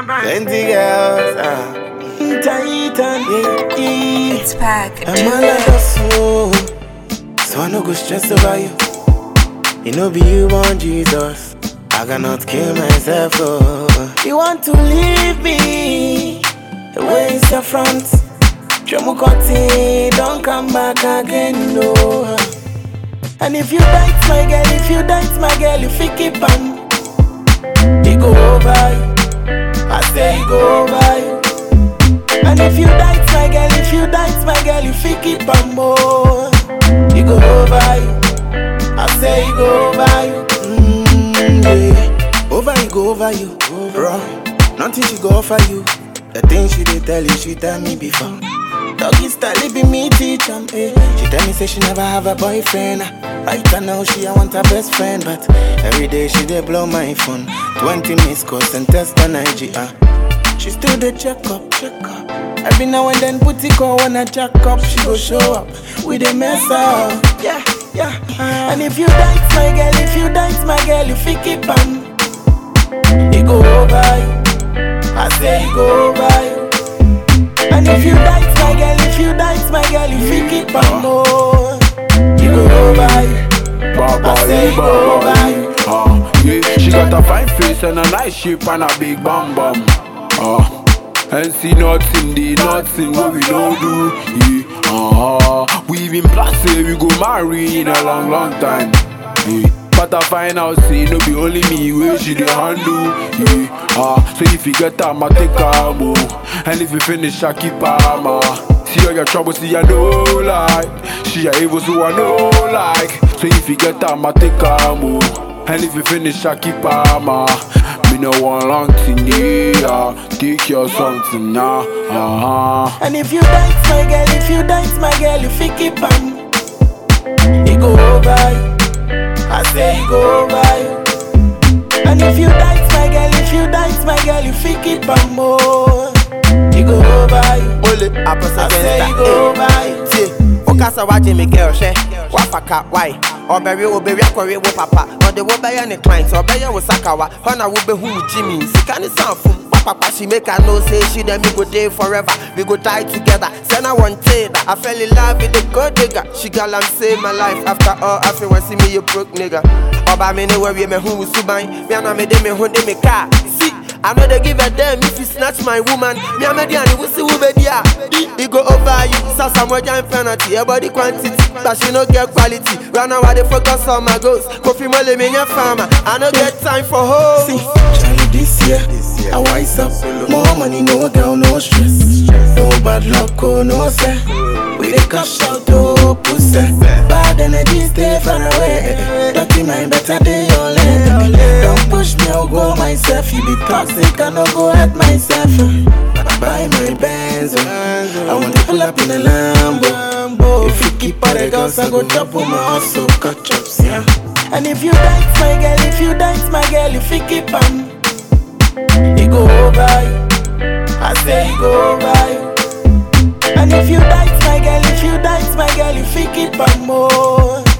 Plenty girls, ah. Titan, yeah, yeah. It's pack. I'm all like a soul, so I no go stress over you. You know, be you want Jesus. I cannot kill myself, oh. You want to leave me? Where's your front? Chomukoti, don't come back again, no. And if you date my girl, if you date my girl, you fi keep on. He go over you. I say he go over you. And if you date my girl, if you date my girl, you fi keep on more. He go over you. I say he go over you. Mm, yeah. Over you go over you, bro. Nothing she go offer you. The things she did tell you, she tell me before. Doggy style, it be me teach 'em, eh. She tell me say she never have a boyfriend. Right now she I want her best friend, but every day she dey blow my phone. 20 missed calls and text on IG. Uh. She still dey check up, check up. Every now and then put it on when I jack up, she go show up. We dey mess up, yeah, yeah. And if you dance my girl, if you dance my girl, you fi keep on. He go over you. I say he go over you. And if you dance my girl, if you dance my girl, you fi keep on more. He go over you. I say he go over you. Uh, yeah, she got a fine face and a nice shape and a big bum bum. Uh, and see nothing, the nothing what we don't do. Yeah, uh, we been plan say we go marry in a long, long time. Yeah. But I find out say no be only me where she dey handle. Yeah, uh, so if you get time, I take her more. And if you finish, I keep her ma. See all your trouble, see I know like She a evil, so I know like So if you get time, I take her more And if you finish, I keep her ma Me no want long thing, yeah Take your something now, uh-huh And if you dance my girl, if you dance my girl, you fi keep on. He go over you. I say he go over you. And if you dance my girl, if you dance my girl, you fi keep on more. He go over you. Ole, apasa I say he gangsta, go eh. over you. tie wokasa wagye me girl hwɛ wafaka wae ɔbɛwe obɛwi akɔwe wo papa ɔde wobɛyɛ ne client ɔbɛyɛ wo sakawa hɔ na wobɛhu wo gyimi sika ne sanfom wapapa she make her know say she and me go dey forever we go die together sɛ na wɔnte da i fell in love with the gold digger she gal am save my life after all afei wɔn see me yɛ broke nigga ɔba me ne wɔwie mehu wo suban me ana mede me ho de me car si I know they give a damn if you snatch my woman. Me a median, we see who be there. He go over you, so some more giant penalty. Your body quantity, but she no get quality. Right now I dey focus on my goals. Kofi Mole me your farmer. I no get time for hoes. See, Charlie, this year, I wise up. More money, no girl, no stress. No bad luck, oh, no sir. We dey cash out, oh, pussy. Bad energy, stay far away. Dirty mind, better day your leg. Don't push me, I'll go myself. You be toxic, I no go hurt myself. Buy my Benz, oh. I want to pull up in a Lambo. If you keep all the girls, I go top on my hustle, cut chops, yeah. And if you dance my girl, if you dance my girl, you fi keep on. He go over you. I say he go over you. And if you dance my girl, if you dance my girl, you fi keep on more.